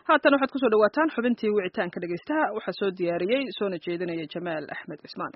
haatan waxaad kusoo dhawaataan xubintii wicitaanka dhegaystaha waxaa soo diyaariyey soona jeedinaya jamaal axmed cismaan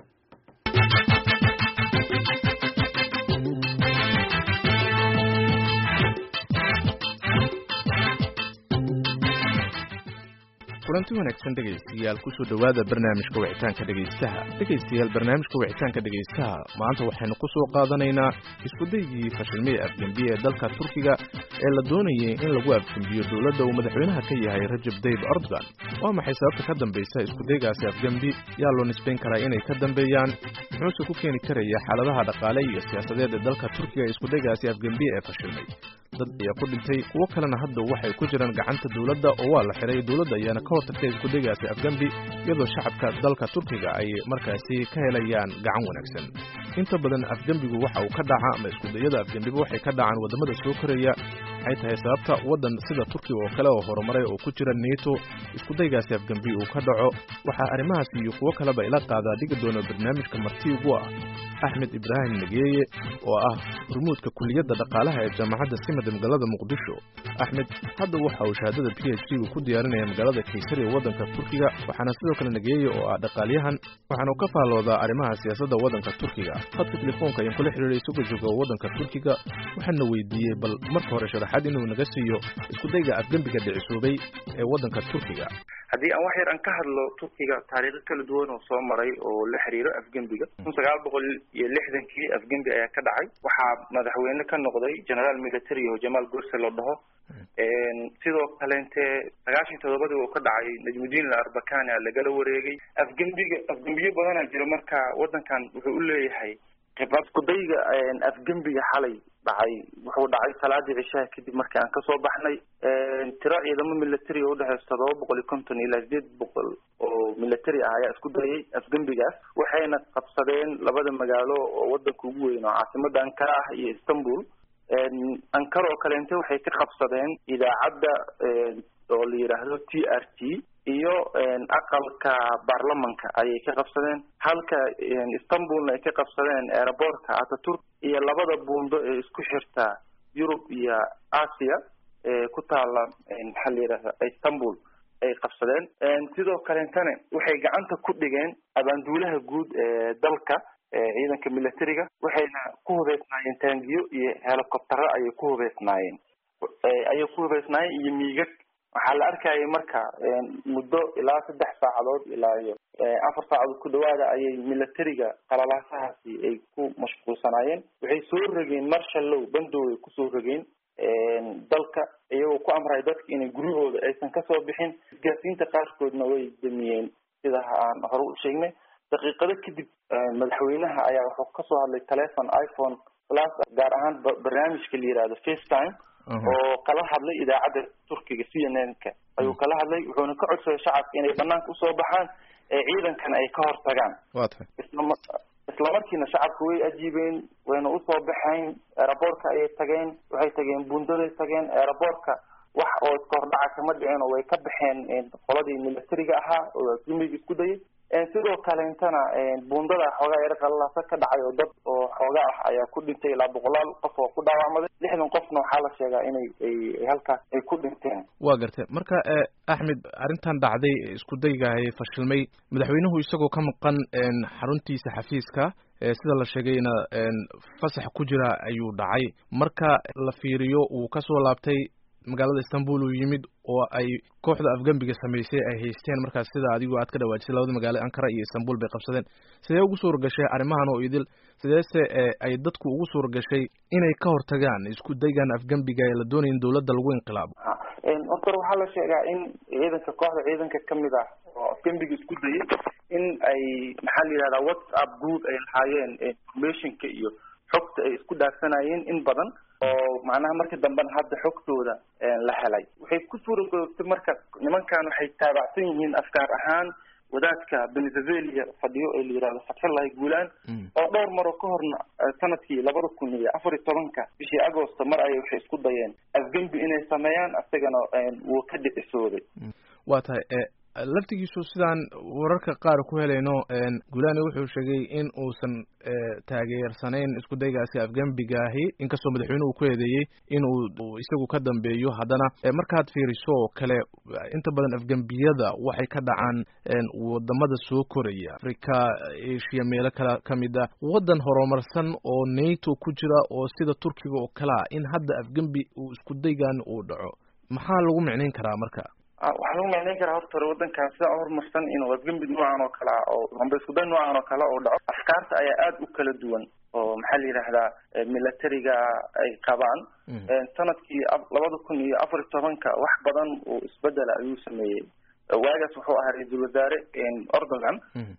kulanti wanaagsan dhegaystayaal kusoo dhowaada barnaamijka wicitaanka dhegaystaha dhegaystayaal barnaamijka wicitaanka dhegaystaha maanta waxaynu ku soo qaadanaynaa iskudaygii fashilmey afgembiye ee dalka turkiga ee la doonayay in lagu afgembiyo dowladda uu madaxweynaha ka yahay rajab tayyib erdogan waa maxay sababta ka dambaysa iskudaygaasi afgembi yaa loo nisbayn karaa inay ka dambeeyaan muxuuse ku keeni karaya xaaladaha dhaqaale iyo siyaasadeed ee dalka turkiga iskudaygaasi afgembiye ee fashilmay dad ayaa ku dhintay kuwo kalena hadda waxay ku jiraan gacanta dowladda oo waa la xiray dowladda ayaana ka hortagtay iskudaygaasi afgembi iyadoo shacabka dalka turkiga ay markaasi ka helayaan gacan wanaagsan inta badan afgembigu waxa uu ka dhaca ama iskudayada afgembiba waxay ka dhacaan waddamada soo koraya waxay tahay sababta waddan sida turkiga oo kale oo horumaray oo ku jira neto iskudaygaasi afgembi uu ka dhaco waxaa arrimahaas iyo kuwo kaleba ila qaadaa dhigi doona barnaamijka marti ugu ah axmed ibraahim nageeye oo ah hormuudka kuliyadda dhaqaalaha ee jaamacadda simad ee magaalada muqdisho axmed hadda waxa uu shahaadada p h d gu ku diyaarinaya magaalada kaysari ee waddanka turkiga waxaana sidoo kale nageeye oo ah dhaqaalyahan waxaanu ka faalloodaa arrimaha siyaasadda waddanka turkiga khadka telefoonka ayaan kula xidhiiray isagoo jooga waddanka turkiga waxaana weydiiyey bal marka hore sharaxaad inuu naga siiyo iskudayga afgembiga dhicisoobay ee waddanka turkiga haddii aan wax yar aan ka hadlo turkiga taariikho kala duwan oo soo maray oo la xiriiro afgembiga kun sagaal boqol iyo lixdankii afgembi ayaa ka dhacay waxaa madaxweyne ka noqday generaal military oo jamaal gorse la dhaho sidoo kaleente sagaashan todobadii uu ka dhacay najmudiin al arbakani a lagala wareegay afgembiga afgembiyo badanaa jira marka waddankan wuxuu u leeyahay khibrad iskudayga afgembiga xalay dhacay wuxuu dhacay salaadii cishaha kadib markii aan kasoo baxnay tiro ciidamo military oo udhexeysa todoba boqol iyo konton ilaa sideed boqol oo military ah ayaa isku dayay afgembigaas waxayna qabsadeen labada magaalo oo wadanka ugu weyn oo caasimada ankara ah iyo istanbul ankara oo kaleente waxay ka qabsadeen idaacadda oo la yidhaahdo t r t iyo aqalka baarlamanka ayay ka qabsadeen halka istanbulna ay ka qabsadeen aerobortka ataturk iyo labada buundo ee isku xirta yurub iyo asia ee ku taala maxaa la yidhahda istanbul ay qabsadeen sidoo kaleentana waxay gacanta ku dhigeen abaanduulaha guud ee dalka ciidanka militariga waxayna ku hubeysnaayeen taangiyo iyo helicoptero ayay ku hubeysnaayeen ayay ku hubeysnaayeen iyo miigag waxaa la arkayay marka muddo ilaa saddex saacadood ilaa iyo afar saacadood ku dhawaada ayay militariga qalalaasahaasi ay ku mashquulsanaayeen waxay soo rogeen marshallow bandoway kusoo rogeen dalka iyagoo ku amray dadka inay guryahooda aysan kasoo bixin isgaasiinta qaarkoodna way damiyeen sida aan hore u sheegnay daqiiqado kadib madaxweynaha ayaa wuxuu kasoo hadlay telefon iphone plus gaar ahaan barnaamijka la yihahdo facetime oo kala hadlay idaacadda turkiga c n n ka ayuu kala hadlay wuxuuna ka codsaday shacabka inay banaanka usoo baxaan ee ciidankana ay ka hortagaan isla markiina shacabka way ajiibeen wayna usoo baxeen aeroboortka ayay tageen waxay tageen bundaday tageen aeroboortka wax oo iska hordhaca kama dhicin oo way ka baxeen qoladii militariga ahaa oo afgemiga isku dayay sidoo kaleentana buundada xoogaa yar qalalaasa ka dhacay oo dad oo xooga ah ayaa ku dhintay ilaa boqolaal qof oo ku dhaawacmaday lixdan qofna waxaa la sheegaa inay ay halkaas ay ku dhinteen waa gartay marka axmed arrintan dhacday isku daygahay fashilmay madaxweynuhu isagoo ka maqan xaruntiisa xafiiska sida la sheegayna fasax ku jira ayuu dhacay marka la fiiriyo uu kasoo laabtay magaalada istanbul uu yimid oo ay kooxda afgembiga samaysay ay haysteen markaas sida adigu aad ka dhawaajisay labada magaalo ankara iyo istanbul bay qabsadeen sidee ugu suura gashay arrimahan oo idil sideese ay dadku ugu suura gashay inay ka hortagaan isku daygan afgembiga ee la doonaya in dowladda lagu inqilaabo horta waxaa la sheegaa in ciidanka kooxda ciidanka kamid ah oo afgembiga isku dayay in ay maxaa la yidhahdaa whatsapp group ay lahaayeen informationka iyo xogta ay isku dhaafsanayeen in badan oo macnaha markii dambena hadda xogtooda la helay waxay ku suuragoogtay marka nimankan waxay taabacsan yihiin afkaar ahaan wadaadka venezuelia fadhiyo ee la yihahdo fatxullahi guulaan oo dhowr maroo ka horna sanadkii labada kun iyo afar iyo tobanka bishii agosto mar ayay waxay isku dayeen afgembi inay sameeyaan isagana wuu ka dhicisooday waa tahay laftigiisu sidaan wararka qaar ku helayno gulani wuxuu sheegay in uusan taageersanayn isku daygaasi afgembiga ahi inkastoo madaxweyne uu ku eedeeyey in uu isagu ka dambeeyo haddana markaad fiiriso oo kale inta badan afgembiyada waxay ka dhacaan wadamada soo koraya africa asia meelo kale kamid a waddan horumarsan oo nato ku jira oo sida turkiga oo kalea in hadda afgembi uu isku daygan uu dhaco maxaa lagu micnayn karaa marka waxaa lagu macneyn karaa horta hore wadankan sida horumarsan inuu afgembi noocan oo kale ah oo amba iskuday noocan oo kale oo dhaco afkaarta ayaa aada u kala duwan oo maxaa la yidhahdaa militariga ay qabaan sanadkii labada kun iyo afar iyo tobanka wax badan oo isbedela ayuu sameeyey waagaas wuxuu ahaa ra-iisul wasaare ordogan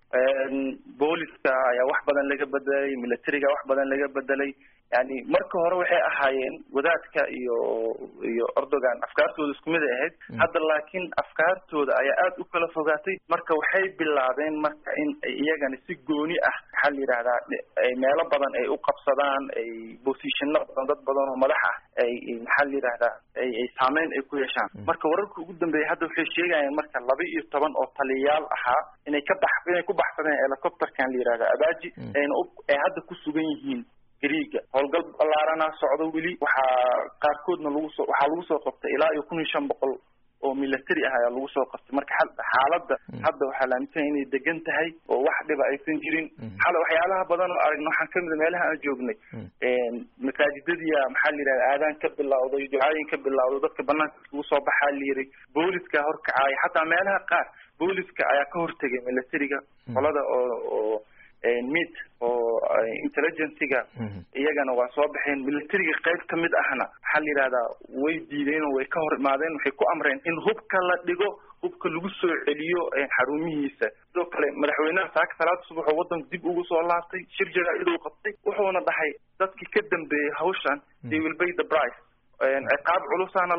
booliska ayaa wax badan laga bedelay militariga wax badan laga bedelay yani marka hore waxay ahaayeen wadaadka iyo iyo ordogan afkaartooda isku mid ay ahayd hadda laakiin afkaartooda ayaa aada u kala fogaatay marka waxay bilaabeen marka in ay iyagana si gooni ah maxaa la yidhahdaa meelo badan ay u qabsadaan ay bosishano badan dad badan oo madax ah ay maxaa la yidhahdaa ay ay saameyn ay ku yeeshaan marka wararka ugu dambeeyay hadda waxay sheegayaan marka laba iyo toban oo taliyayaal ahaa inay ka bax inay ku baxsadeen helicopterkan la yidhahda abaji ayna ay hadda ku sugan yihiin griiga howlgal ballaarana socdo weli waxaa qaarkoodna lagu soo waxaa lagu soo qabtay ilaa iyo kun iyo shan boqol oo military ah ayaa lagu soo qabtay marka xaaladda hadda waxaa la aaminsan inay degan tahay oo wax dhiba aysan jirin xale waxyaalaha badan oo aragna waxaan kamid a meelaha aan joognay masaajidadiya maxaa la yidhahda aadaan ka bilawday ducaayin ka bilawday dadka banaanka iskugu soo baxaa la yiri booliska horkacaaya xataa meelaha qaar booliska ayaa ka hortegay militariga qolada oo oo mid oo intelligencyga iyagana waa soo baxeen militariga qayb kamid ahna waxaa la yidhahdaa way diideen oo way ka hor imaadeen waxay ku amreen in hubka la dhigo hubka lagu soo celiyo xarumihiisa sidoo kale madaxweynaha saaka salaada subax oo waddanka dib ugu soo laabtay shir jaraa'iduu qabtay wuxuuna dhahay dadkii ka dambeeyey hawshan they will pay the price ciqaab culusaana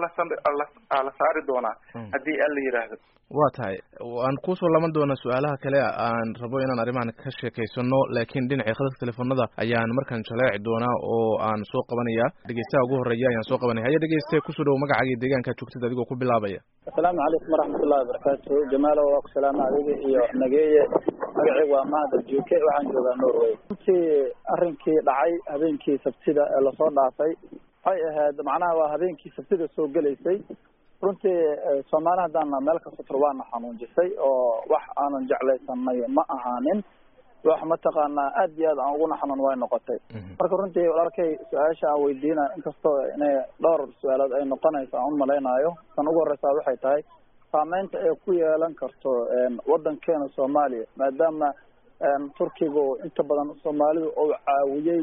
la saari doonaa haddii aan la yidhaahdo waa tahay waan kusoo laban doonaa su-aalaha kale aan rabo inaan arrimahan ka sheekaysano laakiin dhinacii khadadka telefoonada ayaan markaan jaleeci doonaa oo aan soo qabanaya dhegeystaha ugu horeeya ayaan soo qabanaya haya dhegeyste kusoo dhowo magacaaga deegaankaa joogtid adigoo ku bilaabaya asalaamu calaykum waraxmatullahi wabarakaatu jamaalo waa ku salaama adiga iyo nageeye magaceyga waa mahadal juuke waxaan joogaa norway runtii arrinkii dhacay habeenkii sabtida ee lasoo dhaafay waxay ahayd macnaha waa habeenkii sabtida soo gelaysay runtii soomaali haddaana meel kasta tur waana xanuunjisay oo wax aanan jeclaysanay ma ahaanin wax mataqaanaa aad iyo aad aan uguna xanuun way noqotay marka runtii walaalkay su-aasha aan weydiina inkastoo inay dhowr su-aalood ay noqonayso aan umalaynaayo tan ugu horeysaa waxay tahay saameynta ay ku yeelan karto waddankeena soomaaliya maadaama turkigu inta badan soomaalidu uu caawiyey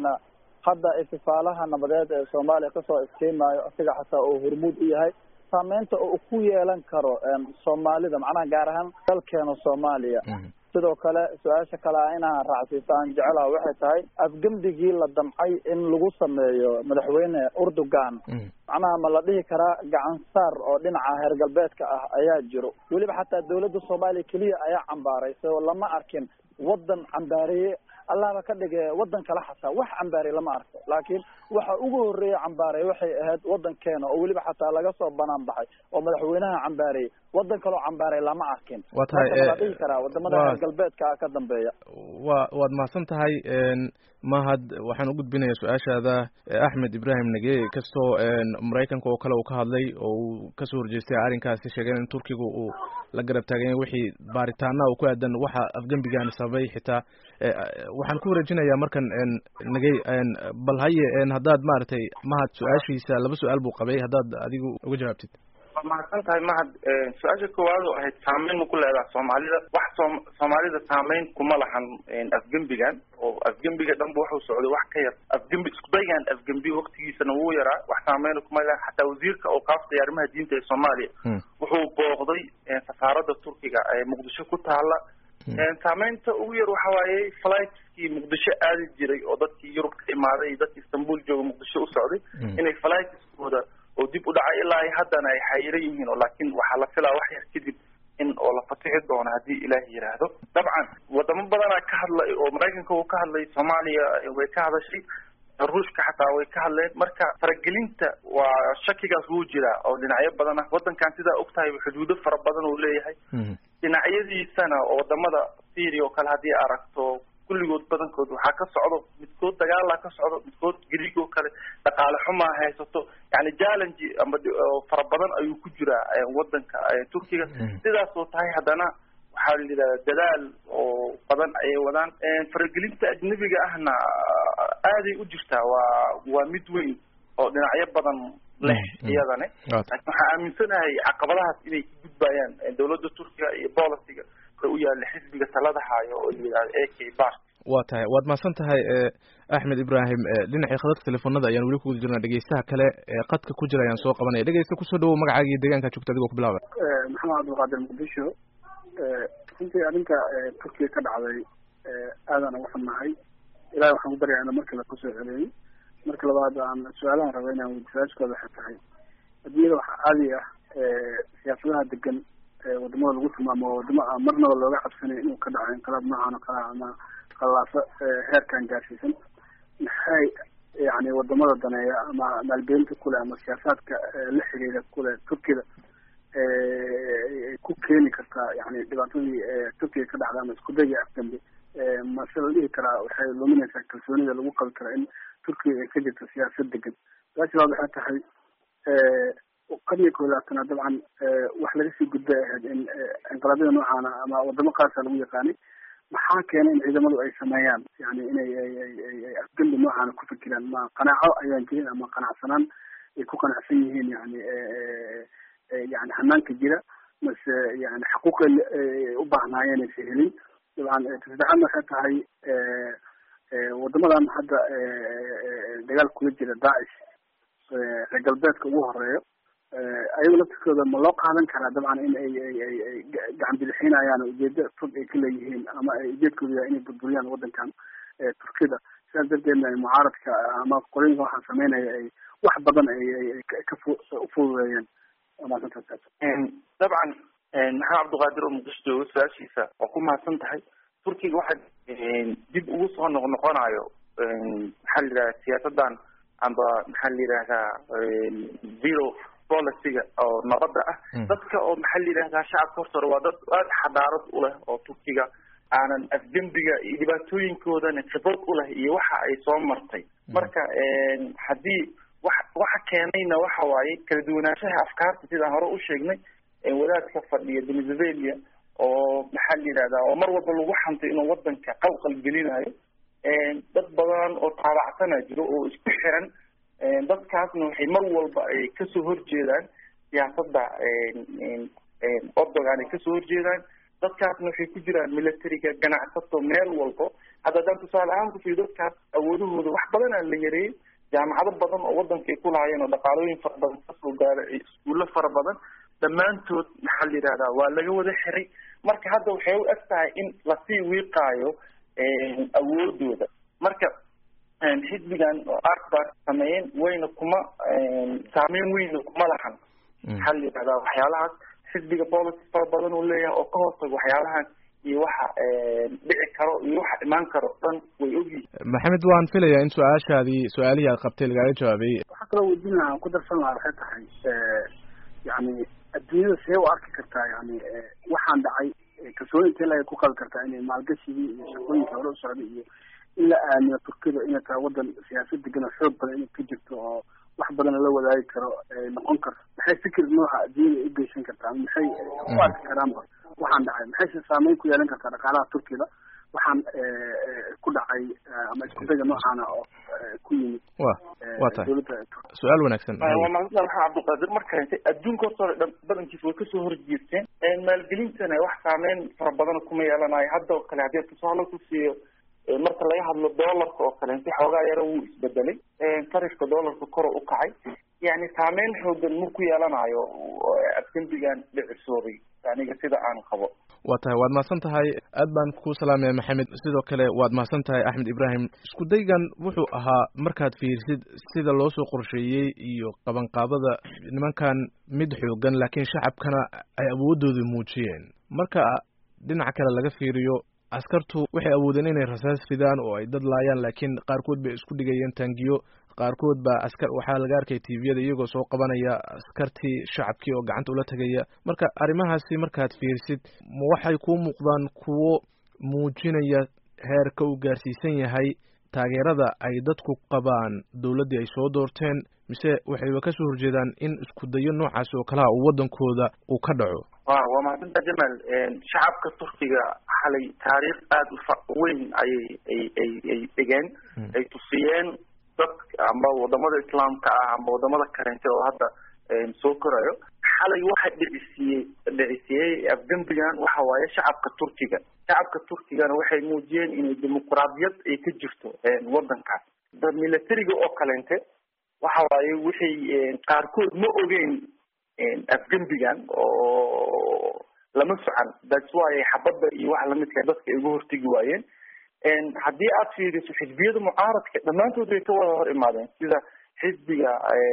hadda istifaalaha nabadeed ee soomaaliya kasoo iftiimayo asiga xataa oo hormuud u yahay saameynta oo ku yeelan karo soomaalida macnaha gaar ahaan dalkeena soomaaliya sidoo kale su-aasha kale a inaan raacsiiso aan jecelaha waxay tahay afgembigii la damcay in lagu sameeyo madaxweyne urdugan macnaha ma la dhihi karaa gacan saar oo dhinaca heer galbeedka ah ayaa jiro weliba xataa dawladda soomaaliya keliya ayaa cambaaraysay oo lama arkin waddan cambaareeye allahba ka dhige waddan kale xataa wax cambaarey lama arko laakiin waxa ugu horreeya cambaarey waxay ahayd waddankeena oo weliba xataa laga soo banaan baxay oo madaxweynaha cambaareyey waddan kaloo cambaarey lama arkin waa tahay la dhihi karaa wadamada reer galbeedka ah ka dambeeya wa waad mahadsan tahay mahad waxaan u gudbinaya su-aashaada axmed ibrahim nage kastoo maraykanka oo kale uu ka hadlay oo uu kasoo horjeestay arrinkaasi sheegeen in turkiga uu la garab taaganya wixii baaritaana ku aadan waxa afgembigani sababay xitaa waxaan ku wareejinayaa markan nagey bal haye haddaad maaragtay mahad su-aashiisa laba su-aal buu qabay haddaad adigu uga jawaabtid waa mahadsan tahay mahad su-aasha koowaad oo ahayd saameyn ma ku leedaha soomaalida wax soo soomaalida saameyn kuma lahan afgembigan oo afgembiga dhanba waxuu socday wax ka yar afgembi iskudaygan afgembi waktigiisana wuu yaraa wax saameyna kuma lehan xataa wasiirka awqaafta arrimaha diinta ee soomaaliya wuxuu booqday safaaradda turkiga ee muqdisho ku taala saameynta ugu yar waxa waaye flightskii muqdisho aadi jiray oo dadkii yurub ka imaaday iyo dadkii istanbul jooga muqdisho u socday inay flightskooda oo dib u dhacay ilaa ay haddana ay xayiran yihiin oo laakiin waxaa la filaa wax yar kadib in oo la fatixi doono haddii ilaahi yidhaahdo dabcan wadamo badanaa ka hadlay oo maraykanka uu ka hadlay soomaaliya way ka hadashay ruushka xataa way ka hadleen marka faragelinta waa shakigaas wuu jiraa oo dhinacyo badan ah waddankan sidaa og tahay xuduudo fara badan uu leeyahay dhinacyadiisana oo wadamada syria oo kale haddii aragto kulligood badankood waxaa ka socdo midkood dagaalaa ka socdo midkood greeg oo kale dhaqaale xumaa haysato yani challenge amba fara badan ayuu ku jiraa wadanka turkiga sidaas oo tahay haddana waxaa la yidhahda dadaal oo badan ayay wadaan faragelinta ajnabiga ahna aaday u jirtaa waa waa mid weyn oo dhinacyo badan leh iyadane laakiin waxaa aaminsanahay caqabadahaas inay ka gudbayaan dawladda turkiga iyo boliciga u yaala xisbiga talada haayo oo la yidhahdo a k bar waa tahay waad mahadsan tahay axmed ibrahim dhinacii khadadka telefoonada ayaan weli kuguda jirnaa dhegeystaha kale ee qadka ku jira ayaan soo qabanaya dhegeysta kusoo dhawow magacaaga iyo deegaanka joogta adigoo ku bilaaba maxamed cabdilqaadir muqdisho runtii arrinta turkiga ka dhacday aadaan uga xunnahay ilahay waxaan ku baryaa ina markale kusoo celiyey marka labaad aan su-aalahan raba inaan weydisaashkooda waxay tahay adduunyada waxaa caadi ah siyaasadaha degan wadamada lagu tilmaamo wadamo aan marnaba looga cabsanay inuu ka dhaco inqilaab noocan oo kale ama khallaaso heerkan gaarsiisan maxay yani wadamada daneeya ama maalgelinta kule ama siyaasaadka la xiriira kule turkida ku keeni kartaa yani dhibaatadii turkiga ka dhacda ama iskudayga afdambe mase la dhihi karaa waxay luminaysaa kalsoonida lagu qabi kara in turkiga ay ka jirto siyaasad degan saas jawaab waxay tahay qarniga koo labaatana dabcan wax laga sii gudbay ahayd in inqilaabyada noocaana ama wadamo qaasa lagu yaqaanay maxaa keenay in ciidamadu ay sameeyaan yani inay ay afgembi noocaana ku fikiraan ma qanaaco ayaan jirin ama qanacsanaan ay ku qanacsan yihiin yani yani hanaanka jira mase yani xaquuqay u baahnaayeen aysa helin dabcan tasdacadna waxay tahay wadamadan hadda dagaal kula jira daacish reer galbeedka ugu horeeyo ayago laftirkooda ma loo qaadan karaa dabcan in ay ay ay ay gacan bidixinayaan ujeedo fog ay ka leeyihiin ama ay ujeedkooda yahay inay burburiyaan wadankan turkida sidaas darteedna ay mucaaradka ama qolooyinka waxaan sameynaya ay wax badan ay ay ka ufududeeyeen dabcan maxamed cabdiqaadir oo muqdisho joogo su-aashiisa waa ku mahadsan tahay turkiga waxa dib ugu soo noqnoqonayo maxaa la yidhahda siyaasadan amba maxaa la yidhahdaa zero policyga oo nabadda ah dadka oo maxaa la yidhahdaa shacabka horta hore waa dad aada xadaarad u leh oo turkiga aanan afgembiga iyo dhibaatooyinkoodana khibrad u leh iyo waxa ay soo martay marka haddii wa waxa keenayna waxa waaye kala duwanaanshaha afkaarta sidaan hore u sheegnay wadaadka fadhiya venezuela oo maxaa la yidhahdaa oo mar walba lagu xantay inuu wadanka qalqal gelinayo dad badan oo taabacsana jiro oo isku xiran dadkaasna waxay mar walba ay kasoo horjeedaan siyaasadda ordogan ay kasoo horjeedaan dadkaasna waxay ku jiraan militariga ganacsato meel walbo hadda haddaan tusaale ahaan ku fiyo dadkaas awoodahooda wax badanaa la yareeyey jaamacado badan oo wadanka ay ku lahaayeen oo dhaqaalooyin fara badan kasoo gaaray iskuullo fara badan dhammaantood maxaa la yidhahdaa waa laga wada xiray marka hadda waxay u eg tahay in lasii wiiqaayo awoodooda marka xisbigan oo artbar sameeyeen wayna kuma saameyn weyna kuma lahan maxaa la yidhahdaa waxyaalahaas xisbiga policy fara badan uu leeyahay oo ka hortago waxyaalahan iyo waxa dhici karo iyo waxa imaan karo dhan way ogyihiin maxamed waan filayaa in su-aashaadii su-aalihii aad qabtay lagaaga jawaabay waxaa kaloo weydiin lahaa aan ku darsan lahaa waxay tahay yani adduunyada see u arki kartaa yani waxaan dhacay kalsooni intee laga ku qabi kartaa inay maalgashigii iyo shaqooyinka hore u socday iyo in la aamino turkida inay tahay wadan siyaasad degan oo xoog badan inay ka jirto oo wax badan la wadaagi karo noqon karto maxay fikir nooca adduunyada u geysan kartaa maxay u arki karaanba waxaan dhacay maxayse saameyn ku yeelan kartaa dhaqaalaha turkida waxaan ku dhacay ama iskudayga noocaana oo ku yimid wa wa tahay dowladda su-aal wanaagsan waa mahadsan maxaa cabdiqaadir marka adduunka horta hore dhan badankiisa way kasoo horjeesteen maalgelintana wax saameyn fara badan kuma yeelanayo hadda oo kale haddii tusaale ku siiyo marka laga hadlo doolarka oo kale inti xoogaa yara wuu isbedelay sarifka doolarka koro u kacay yani saameyn xoogan ma ku yeelanayo afgembigan dhicisoobay aniga sida aan qabo waa tahay waad mahadsan tahay aad baan ku salaamaya maxamed sidoo kale waad mahadsan tahay axmed ibraahim isku daygan wuxuu ahaa markaad fiirsid sida loo soo qorsheeyey iyo qabanqaabada nimankan mid xoogan laakiin shacabkana ay awoodooda muujiyeen marka dhinaca kale laga fiiriyo askartu waxay awoodeen inay rasaas ridaan oo ay dad laayaan laakiin qaarkood bay isku dhigayeen taangiyo qaarkood baa askar waxaa laga arkay tviyada iyagoo soo qabanaya askartii shacabkii oo gacanta ula tegaya marka arrimahaasi markaad fiirsid ma waxay kuu muuqdaan kuwo muujinaya heerka uu gaarsiisan yahay taageerada ay dadku qabaan dowladdii ay soo doorteen mise waxayba kasoo horjeedaan in isku dayo noocaasi oo kalaha uu waddankooda uu ka dhaco wa waa mahadsantaa jamaal shacabka turkiga xalay taariikh aada u fa weyn ayay ay ay ay dhigeen ay tusiyeen dad amba wadamada islaamka ah amba wadamada kaleente oo hadda soo korayo xalay waxa dhicisiiyey dhicisiiyey afgembigan waxa waaye shacabka turkiga shacabka turkigana waxay muujiyeen inay dimuqraadiyad ay ka jirto waddankaas da militariga oo kaleente waxa waaye waxay qaarkood ma ogeyn afgembigan oo lama socan that's why xabadda iyo waxa lamidka dadka ay uga hortegi waayeen haddii aad fiiriso xisbiyada mucaaradka dhammaantood way ka wada hor imaadeen sida xisbiga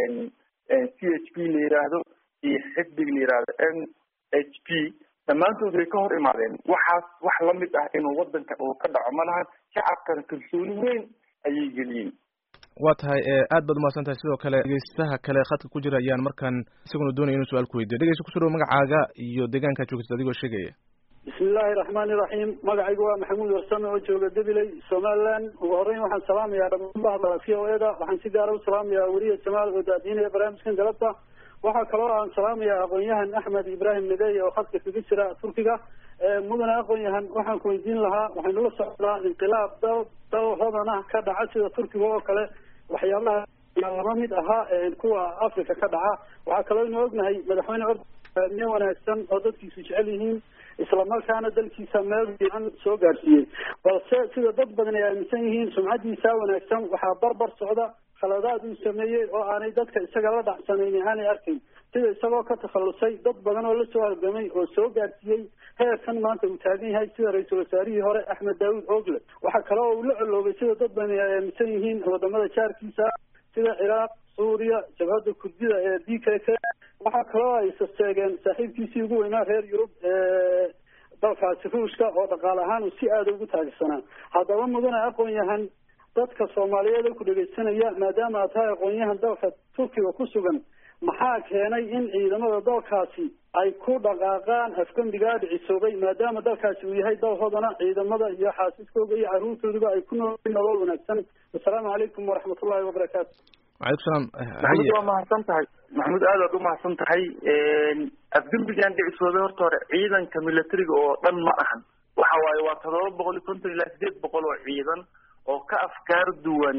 c h p la yiraahdo iyo xisbiga la yihahdo n h p dhammaantood way ka hor imaadeen waxaas wax lamid ah inuu wadanka uu ka dhaco malahan shacabkana kalsooni weyn ayay geliyeen waa tahay aad baad umahadsan tahay sidoo kale dhegeystaha kale khadka ku jira ayaan markaan isaguna doonaya inuu su-aal ku weydiyo dhegeysta kusoo dhawo magacaaga iyo deegaankaa joogtid adigoo sheegaya bismi illaahi raxmaani iraxiim magacaygu waa maxamuud warsame oo jooga gabiley somaliland ugu horeyn waxaan salaamayaa dhammaanbahda v o eda waxaan si gaara u salaamayaa weriye jamaal oo daadiinaya barnaamijkan galabta waxaa kaloo aan salaamayaa aqoon-yahan axmed ibraahim nadey oo khadka kaga jira turkiga mudane aqoon-yahan waxaan ku weydiin lahaa waxaynu la socdaa inqilaab dal dal hodan ah ka dhaca sida turkiga oo kale waxyaabaha lama mid ahaa kuwa africa ka dhaca waxaa kaloo inu ognahay madaxweyne ormiye wanaagsan oo dadkiisu jecel yihiin islamarkaana dalkiisa meel fiican soo gaarsiiyey balse sida dad badan ay aaminsan yihiin sumcadiisa wanaagsan waxaa barbar socda khaladaad uu sameeyey oo aanay dadka isaga la dhacsanayni aanay arkayn sida isagoo ka takhalusay dad badan oo lasoo halgamay oo soo gaarsiiyey heerkan maanta uu taagan yahay sida ra-iisul wasaarihii hore axmed daawud ogle waxaa kale oo uu la coloobay sida dad badan ay aaminsan yihiin wadamada jaarkiisa sida ciraaq suuriya jabhadda kurdida ee d k k waxaa kaloo ay sasteegeen saaxiibkiisii ugu weynaa reer yurub dalkaasi ruushka oo dhaqaale ahaan uu si aada ugu taagsanaa haddaba mudane aqoon-yahan dadka soomaaliyeed oo ku dhegeysanaya maadaama aad tahay aqoon-yahan dalka turkiga ku sugan maxaa keenay in ciidamada dalkaasi ay ku dhaqaaqaan afgembigaa dhicisoobay maadaama dalkaasi uu yahay dal hodana ciidamada iyo xaasiskooda iyo caruurtooduba ay ku nool nolol wanaagsan assalaamu calaykum waraxmatullahi wabarakaatu wacalaykum salaam maxamuud waa mahadsan tahay maxamuud aad aad umahadsan tahay afgembigan dhicisooday horta hore ciidanka militariga oo dhan ma ahan waxa waaye waa todoba boqol iyo konton ilaa sideed boqol oo ciidan oo ka afkaar duwan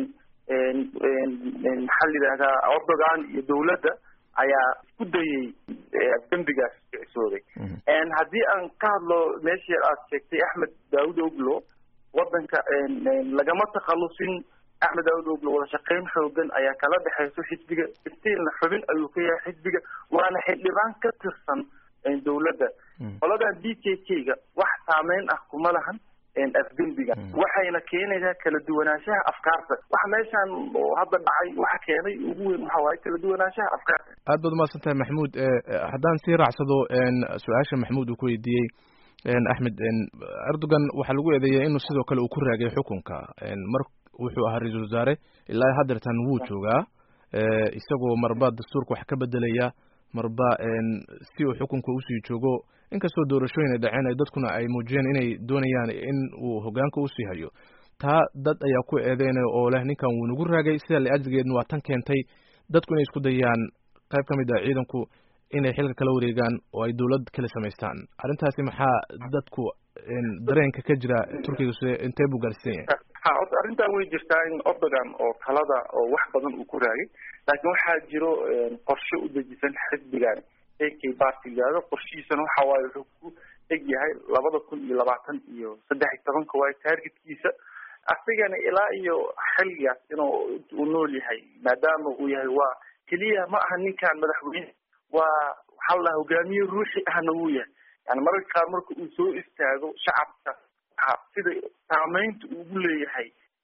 maxaa la yidhahdaa erdogan iyo dawladda ayaa isku dayay afgembigaas dhicisooday haddii aan ka hadlo meeshii aad sheegtay axmed daawud oglo wadanka lagama takhalusin axmed daawud oglo wada shaqeyn xoogan ayaa kala dhexeyso xisbiga stiilna xubin ayuu ka yahay xisbiga waana xildhibaan ka tirsan dawladda qoladan d k k ga wax saameyn ah kuma lahan afgembiga waxayna keenaysaa kala duwanaanshaha afkaarta waxa meeshaan hadda dhacay waxa keenay ugu weyn waxa waaye kala duwanaanshaha afkaarta aad baad umahadsan tahay maxamuud haddaan sii raacsado su-aasha maxamuud uu ku weydiiyey axmed erdogan waxaa lagu eedeeyay inuu sidoo kale uu ku raagay xukunka mar wuxuu ahaa ra-iisul wasaare ilaa haddeertan wuu joogaa isagoo marba dastuurka wax ka bedelaya marba si uu xukunka usii joogo inkastoo doorashooyin ay dhaceen ay dadkuna ay muujiyeen inay doonayaan in uu hogaanka usii hayo taa dad ayaa ku eedeynaya oo leh ninkan wuu nagu raagay sida la-ajligeedna waa tan keentay dadku inay isku dayaan qayb ka mid ah ciidanku inay xilka kala wareegaan oo ay dawlad kala samaystaan arrintaasi maxaa dadku dareenka ka jira turkiga s intee buu gaarsiisan yahay ha orta arrintan way jirtaa in erdogan oo talada oo wax badan uu ku raagay laakiin waxaa jiro qorshe u dejisan xisbigan a k party yihahdo qorshihiisana waxa waaye wuxuu ku eg yahay labada kun iyo labaatan iyo saddex iyo tobanka waaye targetkiisa asigana ilaa iyo xilligaas inuu uu nool yahay maadaama uu yahay waa keliya ma aha ninkan madaxweyne waa waxaa la dhaha hogaamiye ruuxi ahna wuu yahay yani mararka qaar marka uu soo istaago shacabka sida saameynta ugu leeyahay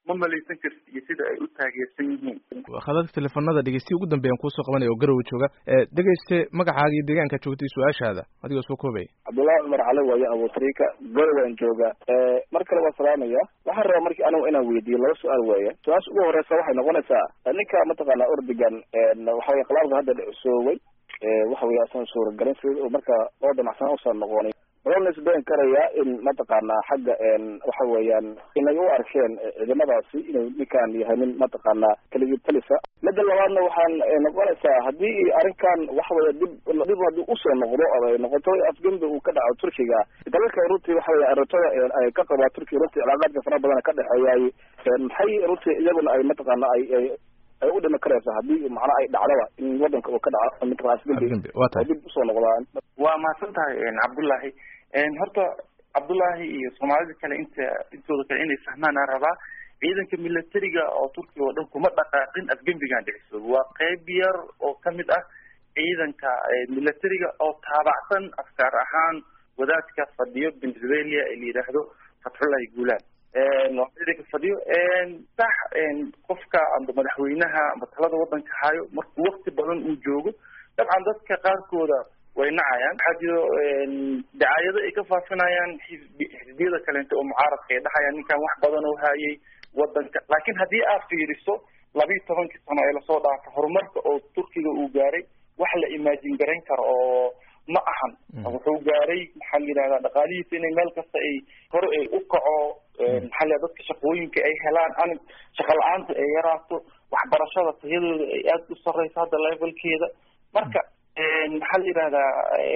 ma malaysan karti iyo sida ay u taageersan yihiin khadadka teleefanada dhegeystiya ugu dambeeyaan kuusoo qabanaya oo garowe jooga dhegeyste magacaaga iyo deegaanka joogtay su-aashaada adigoo soo koobaya cabdullahi cumar cali waaye abutrika garowan jooga mar kale waan salaamaya waxaan rabaa markii anigu inaan weydiiyo laba su-aal weeye su-aasha ugu horeysa waxay noqonaysaa ninka mataqaana ordigan waxa weye khilaafka hadda dhisooway waxa weye asan suuragelin sida marka loo damacsan usan noqonin loo nisbeyn karayaa in mataqaana xagga waxa weeyaan inay u arkeen ciidamadaasi inuu ninkaan yahay nin mataqaana keligii talisa midda labaadna waxaan noqonaysaa haddii arrinkan waxa weye dib dib haddii usoo noqdo ay noqoto afgembi uu ka dhaco turkiga dalalka runtii waxa weye aritada ay ka qabaa turkiga runtii cilaaqaadka fara badan ka dhexeeyaay maxay runtii iyaguna ay mataqaana ay ay ay u dhimi karaysa haddii macnaha ay dhacdaba in wadanka uu ka dhaco mataqana afgembi oo dib usoo noqdaan waa mahadsan tahay cabdullahi horta cabdullahi iyo soomaalida kale inta intooda kale inay fahmaan aan rabaa ciidanka militariga oo turkiga oo dhan kuma dhaqaaqin afgembigan dhiciso waa qeyb yar oo kamid ah ciidanka militariga oo taabacsan afkaar ahaan wadaadka fadhiyo venezuela ee la yidhaahdo fatxullahi guulaan ciidanka fadhiyo sax qofka amba madaxweynaha amba talada wadanka hayo markuu wakti badan uu joogo dabcan dadka qaarkooda way nacayaan waxaa jiro dacaayado ay ka faafinayaan xisbi xisbiyada kaleento oo mucaaradka ay dhahayaan ninkan wax badan oo hayay wadanka laakiin haddii aad fiiriso labiiyo tobankii sano ee lasoo dhaafo horumarka oo turkiga uu gaaray wax la imaajin garayn karo oo ma ahan wuxuu gaaray maxaa la yidhahdaa dhaqaalihiisa inay meel kasta ay hore ay u kaco maxaa la dadka shaqooyinka ay helaan an shaqa la-aanta ay yaraato waxbarashada tayadooda ay aada u sareyso hadda levelkeeda marka maxaa la yidhahdaa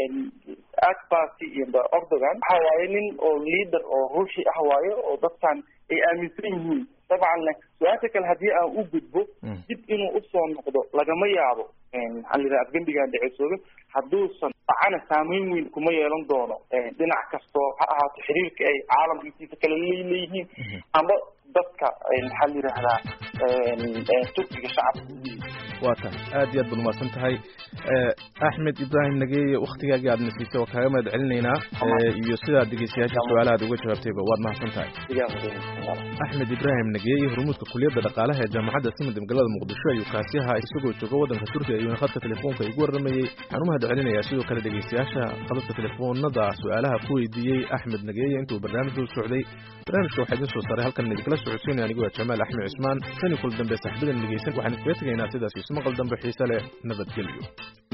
akbasi iyo ordogan waxa waaye nin oo leader oo ruushi ah waayo oo dadkan ay aaminsan yihiin dabcan su-aasha kale haddii aan u gudbo dib inuu usoo noqdo lagama yaabo maxaa la yidhaha afgembigan dhecesoobe hadduusan dhacana saameyn weyn kuma yeelan doono dhinac kastoo ha ahaato xiriirka ay caalamka intiisa kale leeyihiin amba dadka maxaa la yidhahdaa turkiga shacabka waa tan aad iyo aad baad umahadsan tahay axmed ibraahim nageeye waktigaagii aadna siisay waa kaaga mahad celinaynaa iyo sidaad dhegeystayaasha su-aalahaad uga jawaabtayba waad mahadsan tahay axmed ibraahim nageeye hormuudka kuliyadda dhaqaalaha ee jaamacadda simid magaalada muqdisho ayuu kaasi ahaa isagoo jooga waddanka turkiga ayuuna khadka telefoonka igu warramayey waxaan u mahad celinayaa sidoo kale dhegeystayaasha khadadka telefoonada su-aalaha ku weydiiyey axmed nageeye intuu barnaamijka u socday barnaamijka waxaa idin soo saaray halkan idinkala socodsiinaya anigu waa jamaal axmed cismaan tani kul dambe saaxiibadan dhegeysan waxaan iskaga tegaynaa sidaas isu maqal dambe xiise leh nabadgelyo